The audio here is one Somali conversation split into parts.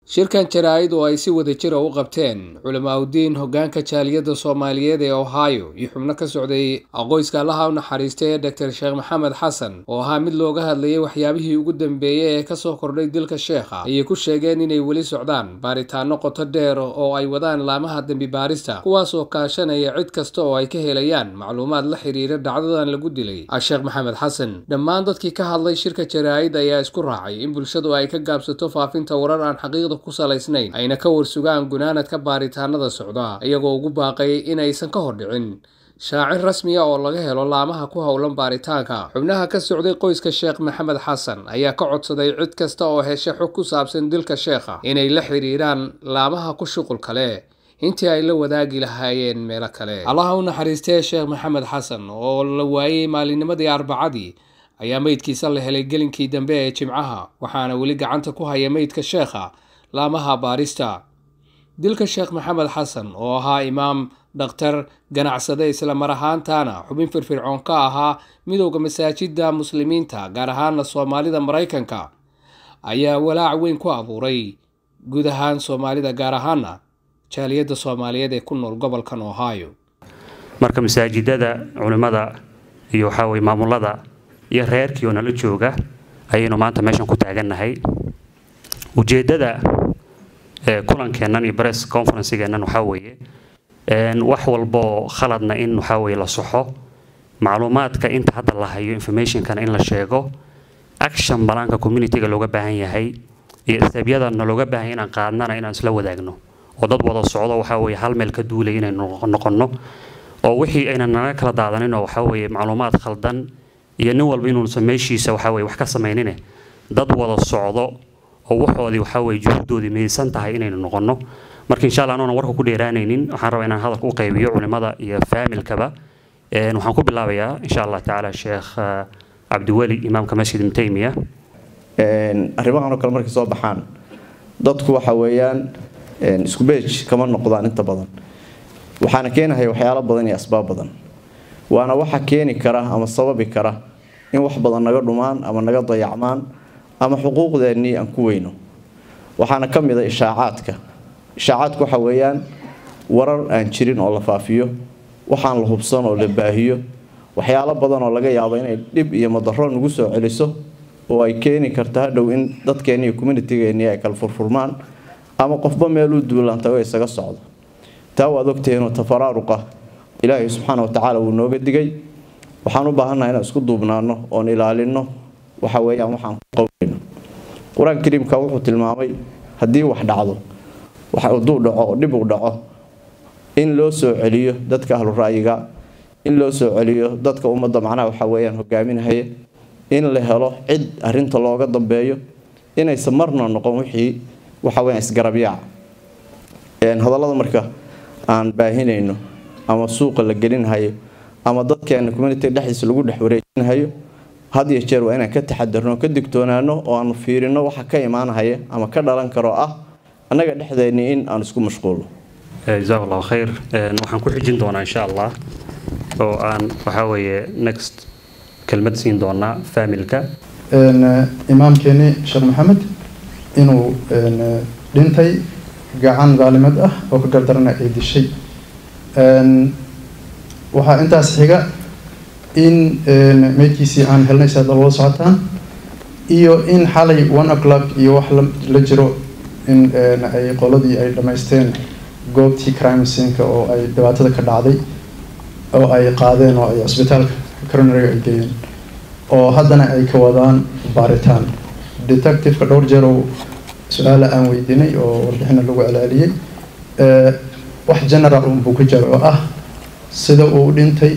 shirkan jaraa'id oo ay si wada jira u qabteen culamaauddiin hoggaanka jaaliyadda soomaaliyeed ee ohio iyo xubno ka socday aqoyska allaha u naxariistay ee doctor sheekh maxamed xasan oo ahaa mid looga hadlayay waxyaabihii ugu dambeeyey ee kasoo kordhay dilka sheekha ayay ku sheegeen inay weli socdaan baaritaano qoto dheer oo ay wadaan laamaha dembi baarista kuwaasoo kaashanaya cid kasta oo ay ka helayaan macluumaad la xiriira dhacdadan lagu dilay sheekh maxamed xasan dhammaan dadkii ka hadlay shirka jaraa'id ayaa isku raacay in bulshadu ay ka gaabsato faafinta warar aan xaqiiqda ku salaysnayn ayna ka warsugaan gunaanadka baaritaanada socda iyagoo ugu baaqay inaysan ka hordhicin shaacir rasmiya oo laga helo laamaha ku howlan baaritaanka xubnaha ka socday qoyska sheekh maxamed xasan ayaa ka codsaday cid kasta oo hesha xog ku saabsan dilka sheekha inay la xiriiraan laamaha ku shuqulka leh intii ay la wadaagi lahaayeen meelo kale allaha u naxariistee sheekh maxamed xasan oo la waayey maalinimadii arbacadii ayaa meydkiisa la helay gelinkii dambe ee jimcaha waxaana weli gacanta ku haya meydka sheekha laamaha baarista dilka sheekh maxamed xasan oo ahaa imaam dhakhtar ganacsade isla mar ahaantaana xubin firfircoon ka ahaa midowda masaajida muslimiinta gaar ahaana soomaalida maraykanka ayaa walaac weyn ku abuuray guud ahaan soomaalida gaar ahaana jaaliyadda soomaaliyeed ee ku nool gobolkan ohio marka masaajidada culimmada iyo waxaa weye maamulada iyo reerkii oo nala jooga ayaynu maanta meeshan ku taagannahay ujeeddada kulankeennan iyo bress conferencegeennan waxaa weeye wax walboo khaladna in waxaa weye la soxo macluumaadka inta hadda la hayo informationkana in la sheego action balaanka communityga looga baahan yahay iyo stebyadana looga baahan inaan qaadnana inaan isla wadaagno oo dad wada socdo waxaa weye hal meel ka duulay inaynu noqonno oo wixii aynan naga kala daadaninoo waxaa weye macluumaad khaldan iyo nin walba inuusan meeshiisa waxaa weye wax ka samaynine dad wada socdo oo waxoodii waxaa weye juhuddoodii midaysan tahay inaynu noqonno marka insha allah anoona warka ku dheeraanaynin waxaan rabaa inaan hadalka u qaybiyo culimada iyo faamilkaba waxaan ku bilaabayaa insha allah tacaala sheekh cabdiweli imaamka masjid ibn taymiya arrimahan oo kale markay soo baxaan dadku waxa weeyaan isku beej kama noqdaan inta badan waxaana keenahaya waxyaalo badan iyo asbaab badan waana waxa keeni kara ama sababi kara in wax badan naga dhumaan ama naga dayacmaan ama xuquuqdeennii aan ku weyno waxaana ka mid a ishaacaadka ishaacaadku waxa weeyaan warar aan jirin oo la faafiyo waxaan la hubsan oo la baahiyo waxyaalo badan oo laga yaabo inay dhib iyo madaro nagu soo celiso oo ay keeni karta hadhow in dadkeenni iyo communitigeennii ay kala furfurmaan ama qofba meeluu duulaantago isaga socdo taa waad ogtihiinoo tafaraaruqa ilaahay subxaana wa tacaala wuu nooga digay waxaan u baahannaha inaan isku duubnaano oon ilaalinno waxa weeyaan waxaan ku qowlayno qur-aanka kariimka wuxuu tilmaamay haddii wax dhacdo hadduu dhaco oo dhib uu dhaco in loo soo celiyo dadka ahlu ra'yiga in loo soo celiyo dadka ummadda macnaha waxa weeyaan hogaaminahaya in la helo cid arrinta looga dambeeyo inaysan marna noqon wixii waxa weeyaan isgarabyaac hadallada marka aan baahinayno ama suuqa la gelinhayo ama dadkeena community dhexdiisa lagu dhex wareejinhayo had iyo jeer waa inaan ka taxadarno ka digtoonaano oo aanu fiirino waxa ka imaanahaya ama ka dhalan karo ah annaga dhexdeennii in aan isku mashquulno jazaak allahu khayr waxaan ku xijin doonaa insha allah oo aan waxaa weeye next kelmad siin doonaa faamilka imaamkeeni sheekh maxamed inuu dhintay gacan daalimad ah oo ka gardarana ay dishay waxaa intaas xiga in meydkiisii aan helnay si aad loola socotaan iyo in xalay one o'clock iyo wax la jiro in ay qoladii ay dhammaysteen goobtii crime scenka oo ay dhibaatada ka dhacday oo ay qaadeen oo ay cisbitaalka coronariga ay geeyeen oo haddana ay ka wadaan baaritaan detectiveka dhowr jeer oo su-aala aan weydiinay oo warbixina lagu celceliyey wax general un buu ka jaro oo ah sida uu dhintay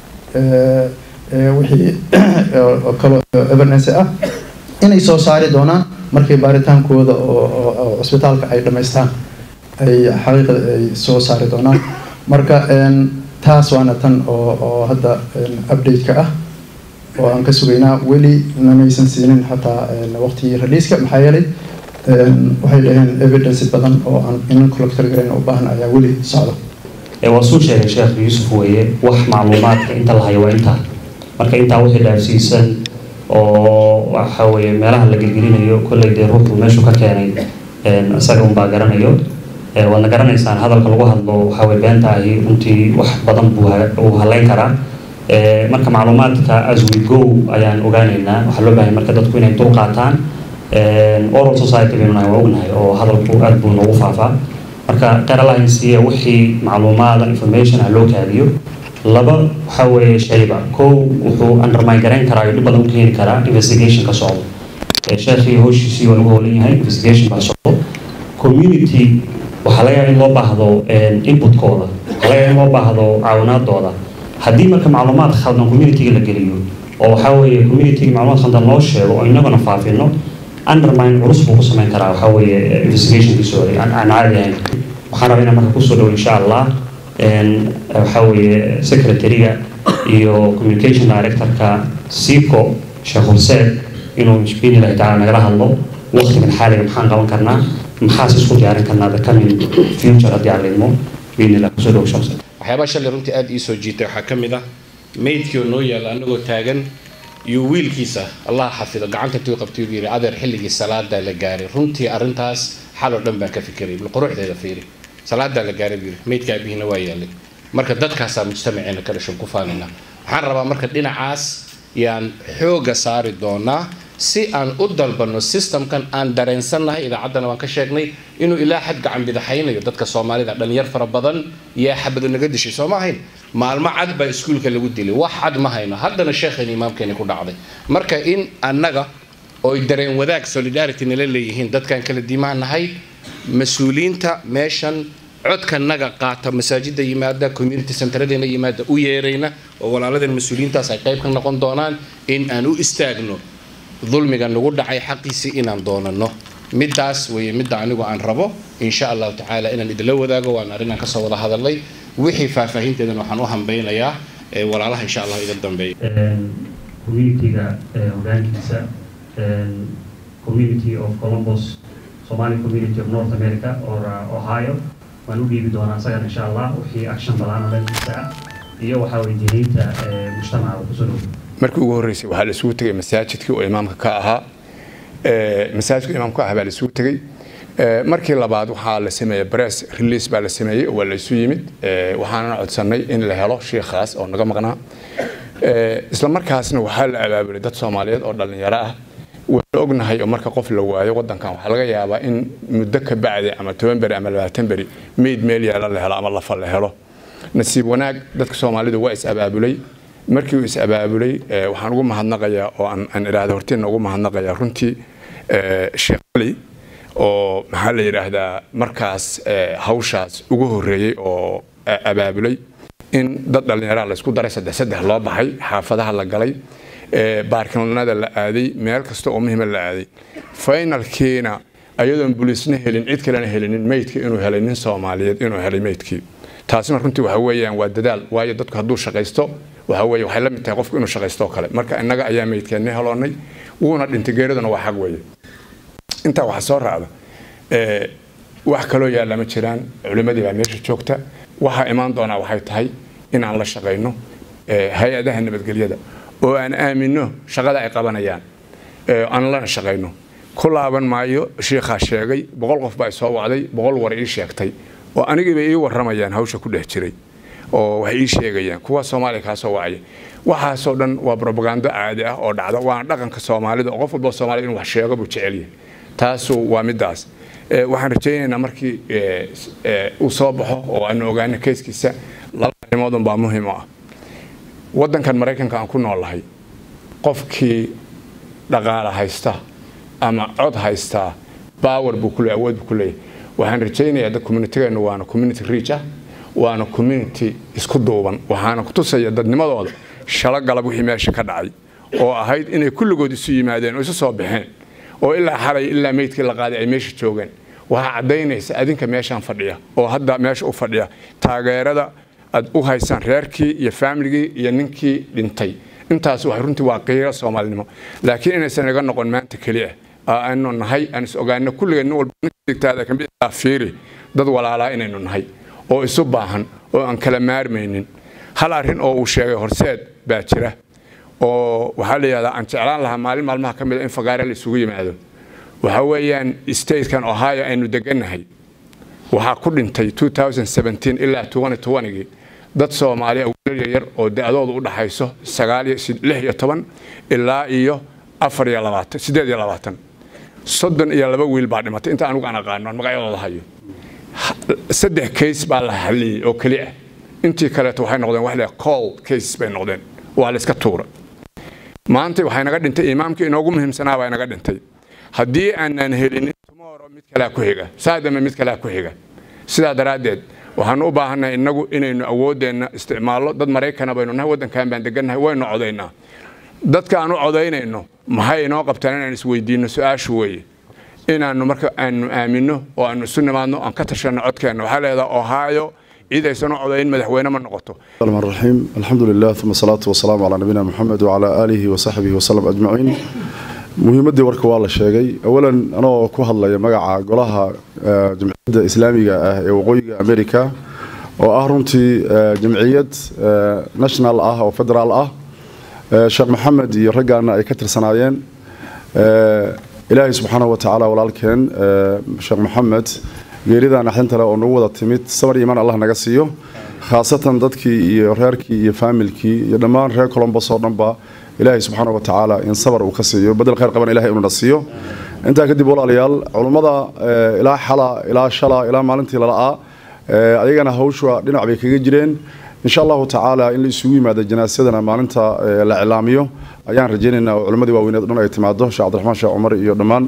wixii kaloo evidence ah inay soo saari doonaan markay baaritaankooda oo cisbitaalka ay dhammaystaan ay xaqiiqda ay soo saari doonaan marka taas waana tan oo oo hadda update-ka ah oo aan ka sugaynaa weli namaysan siinin xataa waqtigii releaska maxaa yeelay waxay dhaheen evidence badan oo aan inan collector garayn u baahan ayaa weli socda waa suu sheegay sheekh yuusuf weeye wax macluumaadka inta la hayo waa intaa marka intaa wixii dhaafsiisan oo waxa weeye meelaha la gelgelinayo kolley dee ruuxu meeshu ka keenay isaga unbaa garanayo waadna garanaysaan hadalka lagu hadlo waxaa way beenta ahi runtii wax badan buu uu haleyn karaa marka macluumaadka as we go ayaan ogaanaynaa waxaa loo baahay marka dadku inay dul qaataan oral society baynu nahay waa ognahay oo hadalku aad buu noogu faafaa marka qeer allahin siiya wixii macluumaada information ah loo kaadiyo laba waxaa weeye shayba kow wuxuu undermine garayn karaa iyo dhib badan u keeni karaa investigation ka socdo sheekhii howshiisii waa lagu howlan yahay investigation baa socdo community waxaa laga yaaba in loo baahdo inputkooda waxaa laga yaaba in loo baahdo caawinaadooda haddii marka macluumaad khaldan communityga la geliyo oo waxaa weeye communityga macluumaad khaldan loo sheego oo inaguna faafino undermine culus buu ku samayn karaa waxaa weeye investigationkiisooda aan caadi ahayn waxaan rabaa inaan marka kusoo dhowo insha allah waxaa weeye secretary-ga iyo communication directorka sico sheekh horseed inuu biidnillahi tacaala nagala hadlo waqtigan xaaliga maxaan qaban karnaa maxaas isku diyaarin karnaa the coming future haddii aan lidmo biidnillah kusoo dhowo sheekh horseed waxyaabaa shalay runtii aada ii soo jiitay waxaa ka mid ah maydkii oo noo yaalla annagoo taagan iyo wiilkiisa allah xafido gacanta intuu qabtay uu yidhi adeer xilligii salaadaa la gaaray runtii arrintaas xal oo dhan baan ka fikiray bal quruxdeeda fiiri salaadaa la gaaray buu yidhi maydka abihiina waa yaallay marka dadkaasaa mujtamaceena ka dhashan ku faanina waxaan rabaa marka dhinacaas yaan xooga saari doonaa si aan u dalbanno systemkan aan dareensannahay idaacaddana waan ka sheegnay inuu ilaa xad gacan bidaxaynayo dadka soomaalida dhalinyar fara badan yaa xabado naga dishay soo ma ahayn maalmo cad baa iskuulka lagu dilay wax cad ma hayno haddana sheekheeni imaamkeeni ku dhacday marka in annaga oy dareen wadaag solidarity nala leeyihiin dadkaan kala diimaan nahay mas-uuliyiinta meeshan codkanaga qaata masaajida yimaada community centeradeena yimaada u yeerayna oo walaaladeen mas-uuliyiintaas ay qayb ka noqon doonaan in aan u istaagno dulmiga nagu dhacay xaqiisii inaan doonano midaas weeye midda anigu aan rabo insha allahu tacaala inaan idinla wadaago waan arrinaan kasoo wada hadalnay wixii faahfaahinteedana waxaan u hambeynayaa walaalaha insha allah iga dambeeya communityga hogaankiisa community of columbus somali community of north america or ohio waan u dhiibi doonaa isagan insha allah wixii action balaana dhankiisa ah iyo waxaa weydiiniinta mujtamaca kusoo dhow markii ugu horreysay waxaa la isugu tegay masaajidkii oo imaamka ka ahaa masaajidka imaamka ah baa la isugu tegey markii labaad waxaa la sameeyey press release baa la sameeyey waa la isu yimid waxaana codsanay in la helo shiikhaas oo naga maqnaa isla markaasna waxaa la abaabulay dad soomaaliyeed oo dhallinyaro ah waan ognahay oo marka qof la waayo wadankan waxaa laga yaabaa in muddo ka bacdi ama toban beri ama labaatan beri meyd meel yaala la helo ama lafa la helo nasiib wanaag dadka soomaalidu waa is abaabulay markii uu is abaabulay waxaan ugu mahadnaqayaa oo aan idhaahda hortiina ugu mahadnaqayaa runtii sheekh cali oo maxaa la yidhaahdaa markaas hawshaas ugu horreeyey oo abaabulay in dad dhallinyaraha laysku daray saddex saddex loo baxay xaafadaha la galay baarkinada la aaday meel kasta oo muhiima la aaday finalkiina ayadoon buliisna helin cid kalena helinin meydka inuu helay nin soomaaliyeed inuu helay meydkii taasina runtii waxa weeyaan waa dadaal waayo dadku hadduu shaqaysto waxa weeye waxay la mid tahay qofku inuu shaqaysto oo kale marka innaga ayaa meydkeenni heloonnay wuuna dhintay geeriduna waa xaq weeye intaa waxaa soo raacda wax kaloo yaalla ma jiraan culimmadii baa meesha joogta waxaa imaan doonaa waxay tahay in aan la shaqayno hay-adaha nabadgelyada oo aan aamino shaqada ay qabanayaan aan lana shaqayno ku laaban maayo shiikhaa sheegay boqol qof baa soo wacday boqol war ii sheegtay oo anigiiba ii waramayaan hawsha ku dhex jiray oo waxay ii sheegayaan kuwa soomaaliya kaa soo wacaya waxaasoo dhan waa brobagando caadi ah oo dhacda waana dhaqanka soomaalida oo qof walba soomaaliya inuu wax sheego buu jecel yahay taasu waa midaas waxaan rajaynaynaa markii uu soo baxo oo aanu ogaano keyskiisa laba arrimoodun baa muhiim u ah waddankan maraykanka aan ku noolahay qofkii dhaqaala haysta ama cod haystaa baawer buu ku leeyahay awood buu ku leeyahay waxaan rajaynayaa dad communitygeennu waana community reach ah waana community isku duuban waxaana ku tusaya dadnimadooda shalo galab wixii meesha ka dhacay oo ahayd inay kulligood isu yimaadeen oo isu soo baxeen oo ilaa xalay ilaa meydkii la qaaday ay meesha joogeen waxaa caddaynaysa adinka meeshaan fadhiya oo hadda meesha u fadhiya taageerada aad u haysaan reerkii iyo faamiligii iyo ninkii dhintay intaas wax runtii waa qiiro soomaalinimo laakiin inaysan iga noqon maanta keliya aanu nahay aan is ogaano kulligeen nin walba digtaada kamid fiiri dad walaalaa inaynu nahay oo isu baahan oo aan kala maarmaynin hal arrin oo uu sheegay horseed baa jira oo waxaa la yidhahdaa aan jeclaan lahaa maalin maalmaha ka mid a in fagaare la isugu yimaado waxa weeyaan statekan ohio aynu degannahay waxaa ku dhintay ilaa gii dad soomaaliya wiilal yaryar oo da-doodu u dhaxayso ilaa iyo soddon iyo laba wiil baa dhimatay inta anugu aan aqaano magacyadooda hayo saddex case baa la xalliyey oo keli ah intii kaleeto waxay noqdeen wax leeyahay call cases bay noqdeen waa la iska tuura maanta waxay naga dhintay imaamkii inoogu muhiimsanaa baa naga dhintay haddii aanan helin tomorrow mid kalea ku xiga saadame mid kalea ku xiga sidaa daraaddeed waxaan u baahannahay innagu inaynu awooddeenna isticmaallo dad maraykana baynu nahay waddankan baan degannahay waynu codaynaa dadka aan u codaynayno maxay inoo qabtaan inaan isweydiinno su-aashu weeye inaannu marka aanu aaminno oo aanu isu nimaadno aan ka tashanno codkeenna waxaa leedaha ohio cid aysan u codayn madaxweyne ma noqoto الرحمن الرحيم الحمد لله ثم الصلاة والسلام على نبينا محمد وعلى آله وصحبه وسلم أجمعين muhiimadii warka waa la sheegay awalan anoo ku hadlaya magaca golaha jamciyadda islaamiga ah ee waqooyiga america oo ah runtii jamciyad national ah oo federaal ah sheekh maxamed iyo raggaana ay ka tirsanaayeen ilaahay subxaanahu watacaala walaalkeen sheekh maxamed geeridan axdinta leh oo nagu wada timid samar iimaan allah naga siiyo khaasatan dadkii iyo reerkii iyo faamilkii iyo dhammaan reer colombos oo dhanba ilaahay subxaana wa tacaala in sabar uu ka siiyo badel khayr qaban ilahay inuu na siiyo intaa kadib walaalayaal culummada ilaa xala ilaa shala ilaa maalintii lala'aa ayagana hawsha dhinac bay kaga jireen insha allahu tacaala in la isugu yimaado janaasadana maalinta la cilaamiyo ayaan rajaynaynaa oo culimmadii waaweyneed dhan ay timaado sheekh cabdiraxmaan sheekh cumar iyo dhammaan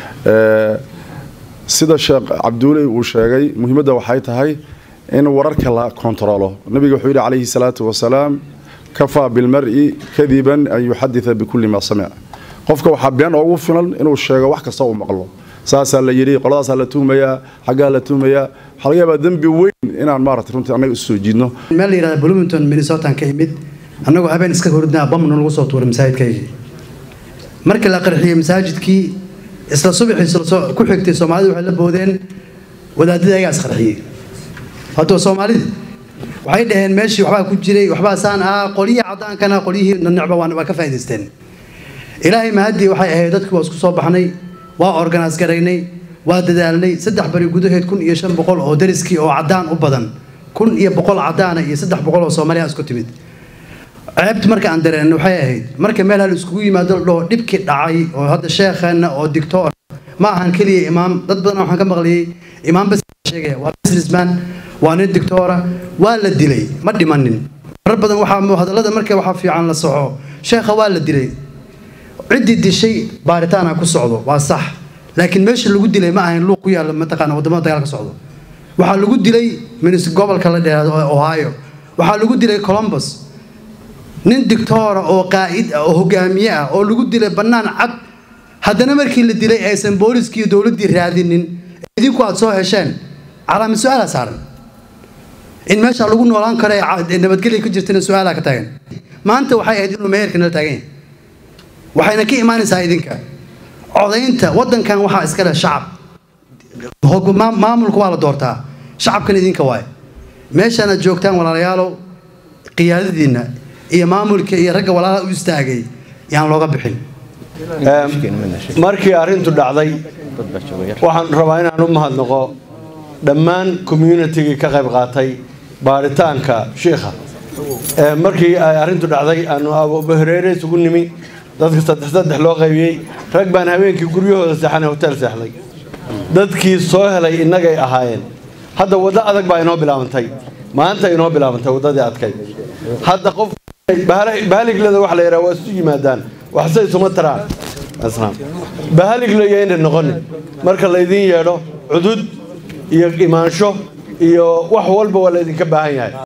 sida sheekh cabduule uu sheegay muhiimadda waxay tahay in wararka la kontaroolo nabiga wuxuu yidhi calayhi salaatu wasalaam kafaa bilmari kadiban an yuxadida bikulli maa samic qofka waxaa been oogu filan inuu sheego wax kasta uu maqlo saasaa la yidhi qoladaasaa la tuhmayaa xaggaa la tuhmayaa waxaa laga yaabaa dembi weyn inaan maarata runtii annaga isu soo jiidno meel la yidhahda bloomington minnesotan ka imid annagoo habeen iska hordnaa bamna lagu soo tuuray masaajidkaygii markii la qarxiyey masaajidkii isla subaxii ku xigtay soomaalidu waxay la boodeen wadaadada ayagaa isqarxiyey hadda soomaalida waxay dhaheen meeshii waxbaa ku jiray waxbaa saan ah qolyihii cadaankana qolyihii nanecba waa ka faa'idaysteen ilaahay mahadii waxay ahayd dadkii waa isku soo baxnay waa organise garaynay waa dadaalnay saddex bari gudaheed kun iyo shan boqol oo dariskii oo cadaan u badan kun iyo boqol cadaana iyo saddex boqol oo soomaaliya isku timid ceebti marka aan dareen waxay ahayd marka meel hal iskugu yimaado dhoo dhibkii dhacay oo hadda sheekheenna oo dictoor ma ahan keliya imaam dad badan waxaan ka maqliyey imaam bas sheegaya waa businessman waa nin dictoora waa la dilay ma dhimanin marar badan waxaa hadallada marka waxaa fiican la soxo sheekha waa la dilay ciddii dishay baaritaana ku socdo waa sax laakiin meesha lagu dilay ma ahayn luuq ku yaalla mataqaana wadamada dagaal ka socdo waxaa lagu dilay minis gobolka la dheeraado ohio waxaa lagu dilay columbus nin dictoora oo qaa'id ah oo hogaamiye ah oo lagu dilay bannaan cad haddana markii la dilay aysan booliskii iyo dowladdii raadinin idinku aad soo hesheen calaamad su-aala saaran in meesha lagu noolaan karo ee nabadgelya ka jirtana su-aalaa ka taagan maanta waxay ahayd inuu meherka nala taagan yahay waxayna ka imaanaysaa idinka codaynta waddankan waxaa iska leh shacab maamulka waa la doortaa shacabkan idinka waay meeshaanaad joogtaan walaalayaalow qiyaadadiinna iyo maamulka iyo ragga walaalaha u istaagay yaan looga bixin markii arrintu dhacday waxaan rabaa inaan u mahadnaqo dhammaan communitigii ka qayb qaatay baaritaanka shiikha markii ay arrintu dhacday aanu abuhareere isugu nimi dadka saddex saddex loo qaybiyey rag baan habeenkii guryahooda seexanay hotel seexday dadkii soo helay innagay ahaayeen hadda waddo adag baa inoo bilaabantay maanta inoo bilaabantay waddadii adkay hadda qof bahaliglada wax la yidhaha waa isu yimaadaan waxse isuma taraan bahaligla yayna noqonin marka laydin yeedho cudud iyo imaansho iyo wax walba waa laydinka baahan yahay